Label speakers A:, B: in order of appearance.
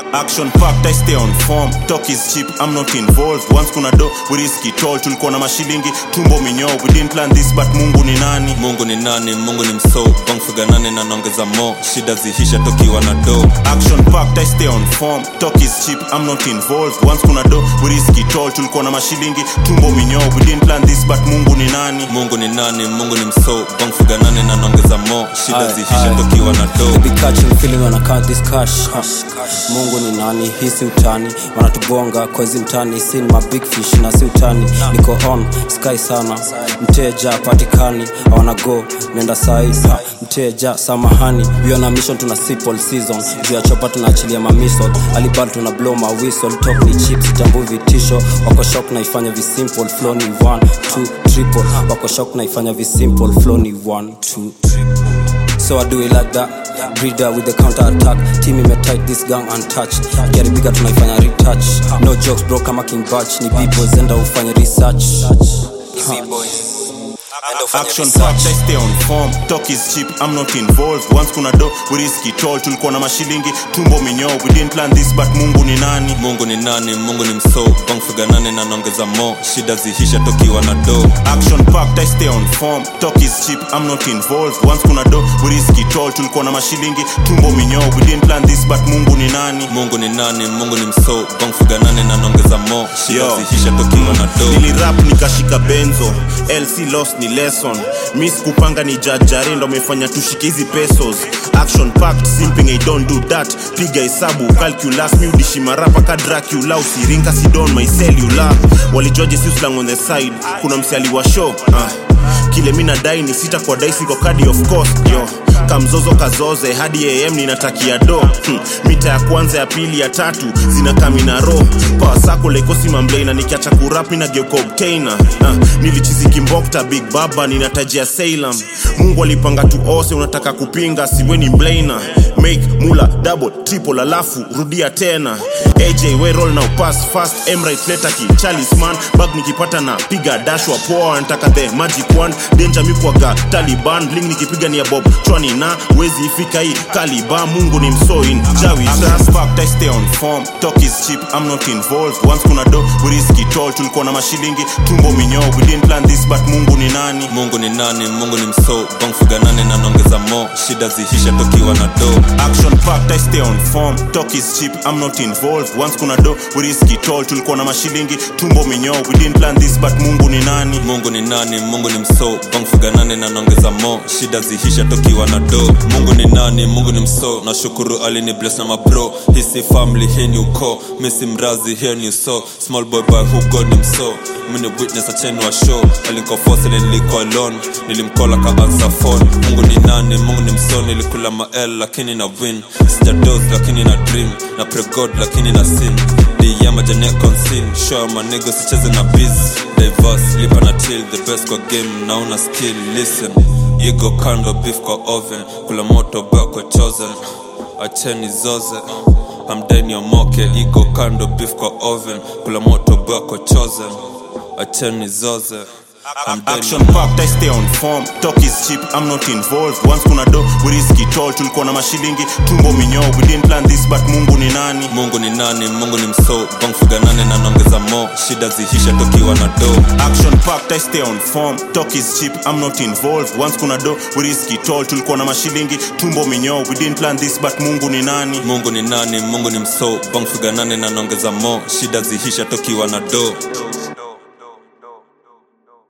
A: action packed I stay on form talk is cheap I'm not involved once kuna do we risk it all tulikuwa na mashilingi tumbo minyoo we didn't plan this but Mungu ni nani
B: mungu ni nani mungu ni mso bangfiga nane na naongeza mo shida zihisha tokiwa na do
A: action packed I stay on form talk is cheap I'm not involved once kuna do we risk it all tulikuwa na mashilingi tumbo minyoo we didn't plan this but Mungu ni nani
B: mungu ni nani mungu ni mso bangfiga nane na naongeza mo shida
C: Aye,
B: zihisha
C: aye.
B: tokiwa na
C: They
B: do
C: be catching feeling when I count this cash huh. mungu ni nani hii si utani wanatubonga kwezi mtani si ni mabig fish na si utani niko on sky sana mteja patikani awana go nenda sai ha. mteja samahani we on a mission tuna sip all season juu ya chopa tunaachilia mamisol alibad tuna blow ma whistle talk ni chips tambu vitisho wako shock naifanya visimple flow ni 1 2 triple wako shock naifanya visimple flow ni 1 2 So I do it like that Breeder with the counter attack Team ime tight this gang untouched Gary bigger tunaifanya retouch No jokes bro kama King Batch Ni b-boys enda ufanye research
A: action packed I stay on form talk is cheap I'm not involved once kuna do we risk it all tulikuwa na mashilingi tumbo minyoo we didn't plan this but Mungu ni nani
B: mungu ni nani mungu ni mso bangfiga nane na naongeza mo shida zihisha tokiwa na do
A: action packed I stay on form talk is cheap I'm not involved once kuna do we risk it all tulikuwa na mashilingi tumbo minyoo we didn't plan this but Mungu ni nani
B: mungu ni nani mungu ni mso bangfiga nane na naongeza mo shida
A: Yo.
B: zihisha tokiwa na do
A: nilirap nikashika benzo lc loss ni lesson mis kupanga ni jajare ndo amefanya tushike hizi pesos action packed simping I don't do that piga hesabu calculus mi udishi marapa ka dracula usiringa sidon my cellular walijuaje si slang on the side kuna msiali wa show ah. kile mi nadai ni sita kwa daisi kwa kadi of course yo kamzozo kazoze hadi am ninatakia do hmm. mita ya kwanza ya pili ya tatu zinakamina ro pawasako lekosi mamblena nikiacha kurapi na geuka obtainer uh, nilichiziki mbokta big baba ninatajia salem mungu alipanga tu ose unataka kupinga siweni mblana make mula double triple alafu rudia tena aj we roll now pass fast emrit letaki chalisman bag nikipata na piga dashwa poa nataka the magic wand danger mikwaga taliban bling nikipiga ni ya bob chwani na wezi ifika hii kaliba mungu ni msoin jawi trust fact I stay on form talk is cheap I'm not involved once kuna do we risk it all tulikuwa na mashilingi tumbo minyoo we didn't plan this but mungu ni nani
B: mungu ni nani mungu ni mso bangfiga nane na naongeza mo shida zihisha tokiwa na do
A: action packed I stay on form talk is cheap I'm not involved once kuna do we risk it all tulikuwa na mashilingi tumbo minyoo we didn't plan this but mungu ni nani
B: mungu ni nani mungu ni mso bangfiga nane na naongeza mo shida zihisha tokiwa na do mungu ni nani mungu ni mso nashukuru alini bless na mabro hisi family hii ni uko misi mrazi here ni so small boy by who god ni mso mini witness acheni wa show alinkofose niliko alone nilimkola ka answer phone mungu ni nani mungu ni mso nilikula mael lakini na win sijados lakini na dream na pray god lakini na sin diyama jane consin show my nigga sicheze na biz diverse lipa na till the best kwa game nauna skill listen igo kando beef kwa oven kula moto bwa kwa chosen acheni zoze hamdeni omoke igo kando beef kwa oven kula moto bwa kwa chosen acheni zoze hamdeni
A: action packed I stay on form talk is cheap I'm not involved once kuna do we risk it all tulikuwa na mashilingi tumbo minyoo we didn't plan this but mungu ni nani
B: mungu ni nani mungu ni mso bangfiga nane na naongeza mo shida zihisha tokiwa na do
A: action packed I stay on form talk is cheap I'm not involved once kuna do we risk it all tulikuwa na mashilingi tumbo minyoo we didn't plan this but mungu ni nani
B: mungu ni nani mungu ni mso bangfiga nane na naongeza mo shida zihisha tokiwa na do